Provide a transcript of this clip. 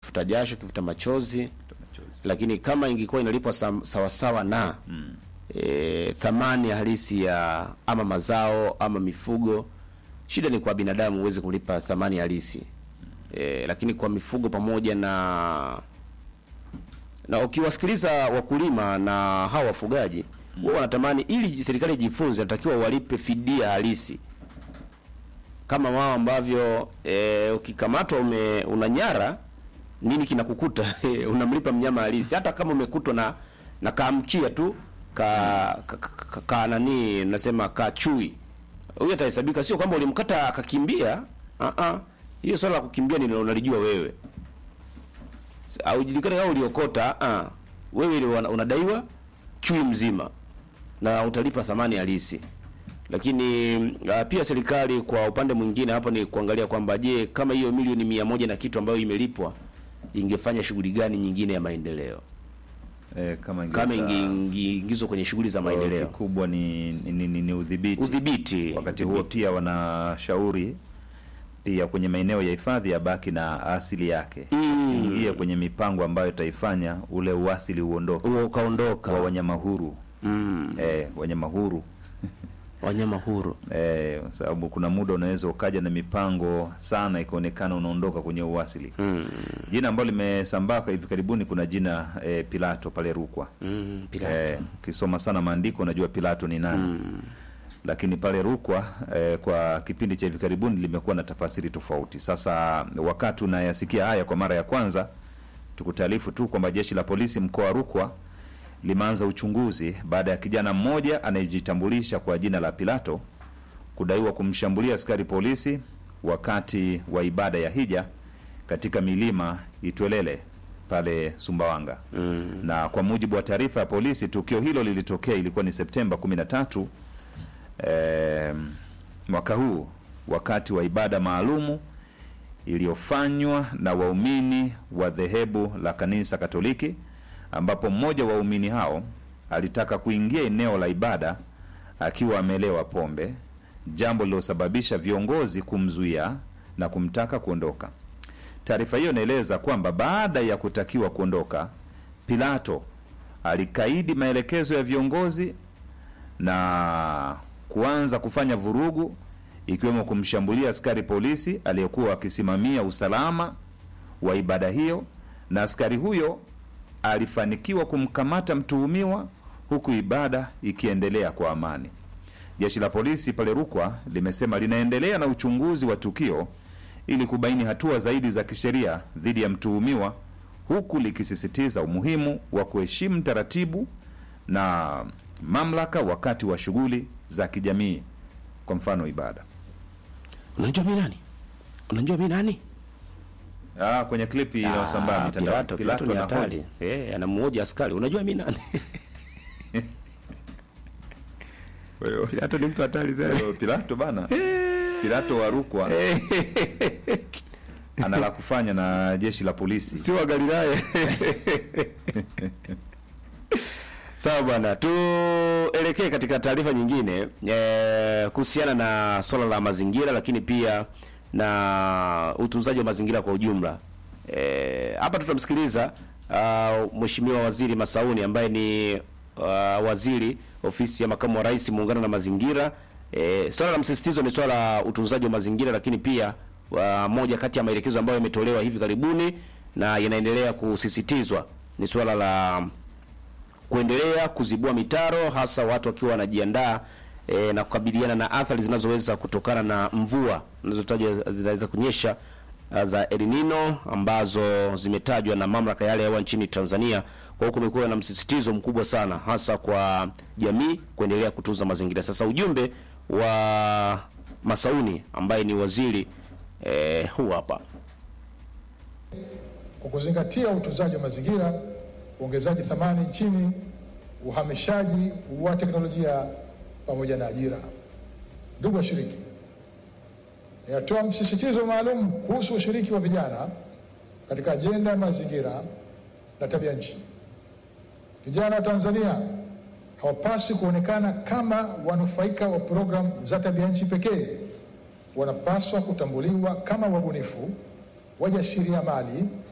kifuta jasho, kifuta machozi, lakini kama ingekuwa inalipwa sam- sawasawa na e, thamani halisi ya ama mazao ama mifugo, shida ni kwa binadamu uweze kulipa thamani halisi e, lakini kwa mifugo pamoja na na ukiwasikiliza wakulima na hawa wafugaji wao wanatamani, ili serikali ijifunze, natakiwa walipe fidia halisi kama wao ambavyo e, ukikamatwa ume unanyara nini kinakukuta unamlipa mnyama halisi, hata kama umekutwa na na kaamkia tu ka, ka, ka, ka, ka nani nasema ka chui, huyo atahesabika, sio kwamba ulimkata akakimbia. Ah ah, hiyo swala la kukimbia ni unalijua wewe, au julikana kama uliokota. Ah, wewe ile una- unadaiwa chui mzima na utalipa thamani halisi lakini uh, pia serikali kwa upande mwingine hapo ni kuangalia kwamba je, kama hiyo milioni mia moja na kitu ambayo imelipwa ingefanya shughuli gani nyingine ya maendeleo eh, kama kama ingeza- ingeingizwa kwenye shughuli za maendeleo, kikubwa ni, ni, ni, ni, ni udhibiti. udhibiti. Wakati huo pia wanashauri pia kwenye maeneo ya hifadhi ya baki na asili yake Mm. isiingie kwenye mipango ambayo itaifanya ule uasili uondoke huo wa ukaondoka. wanyama huru Mm, eh, wanyama huru wanyama huru. eh, kwa sababu kuna muda unaweza ukaja na mipango sana ikaonekana unaondoka kwenye uasili Mm, jina ambalo limesambaa kwa hivi karibuni kuna jina eh, Pilato pale Rukwa mm, pila. Eh, ukisoma sana maandiko unajua Pilato ni nani Mm, lakini pale Rukwa eh, kwa kipindi cha hivi karibuni limekuwa na tafasiri tofauti. Sasa wakati unayasikia haya kwa mara ya kwanza, tukutaarifu tu kwamba jeshi la polisi mkoa wa Rukwa limeanza uchunguzi baada ya kijana mmoja anayejitambulisha kwa jina la Pilato kudaiwa kumshambulia askari polisi wakati wa ibada ya hija katika milima Itwelele pale Sumbawanga mm, na kwa mujibu wa taarifa ya polisi, tukio hilo lilitokea ilikuwa ni Septemba 13 eh, mwaka huu wakati wa ibada maalumu iliyofanywa na waumini wa dhehebu la kanisa Katoliki, ambapo mmoja wa waumini hao alitaka kuingia eneo la ibada akiwa amelewa pombe, jambo lililosababisha viongozi kumzuia na kumtaka kuondoka. Taarifa hiyo inaeleza kwamba baada ya kutakiwa kuondoka, Pilato alikaidi maelekezo ya viongozi na kuanza kufanya vurugu, ikiwemo kumshambulia askari polisi aliyekuwa akisimamia usalama wa ibada hiyo, na askari huyo alifanikiwa kumkamata mtuhumiwa huku ibada ikiendelea kwa amani. Jeshi la polisi pale Rukwa limesema linaendelea na uchunguzi wa tukio ili kubaini hatua zaidi za kisheria dhidi ya mtuhumiwa huku likisisitiza umuhimu wa kuheshimu taratibu na mamlaka wakati wa shughuli za kijamii, kwa mfano ibada. unajua mi nani? Unajua mi nani? Ah, kwenye klipi inayosambaa Ah, mitandao Pilato, Pilato ni hatari. Eh, anamuoja askari. Unajua mi nani? Pilato ni mtu hatari sana. Pilato bana, Pilato wa Rukwa ana la kufanya na jeshi la polisi. si wa Galilaya. Sawa bwana, tuelekee katika taarifa nyingine eh, kuhusiana na swala la mazingira, lakini pia na utunzaji wa mazingira kwa ujumla. Eh, hapa tutamsikiliza uh, Mheshimiwa Waziri Masauni ambaye ni uh, waziri ofisi ya makamu wa rais muungano na mazingira. Eh, swala la msisitizo ni swala la utunzaji wa mazingira, lakini pia uh, moja kati ya maelekezo ambayo yametolewa hivi karibuni na yanaendelea kusisitizwa ni swala la kuendelea kuzibua mitaro hasa watu wakiwa wanajiandaa e, na kukabiliana na athari zinazoweza kutokana na mvua zinazotajwa zinaweza kunyesha ah, za El Nino ambazo zimetajwa na mamlaka ya hali ya hewa nchini Tanzania. Kwa hiyo kumekuwa na msisitizo mkubwa sana hasa kwa jamii kuendelea kutunza mazingira. Sasa ujumbe wa Masauni ambaye ni waziri e, huu hapa. kwa kuzingatia utunzaji wa mazingira, uongezaji thamani nchini, uhamishaji wa teknolojia pamoja na ajira. Ndugu washiriki, ninatoa msisitizo maalum kuhusu ushiriki wa vijana katika ajenda ya mazingira na tabia nchi. Vijana wa Tanzania hawapaswi kuonekana kama wanufaika wa programu za tabia nchi pekee. Wanapaswa kutambuliwa kama wabunifu, wajasiriamali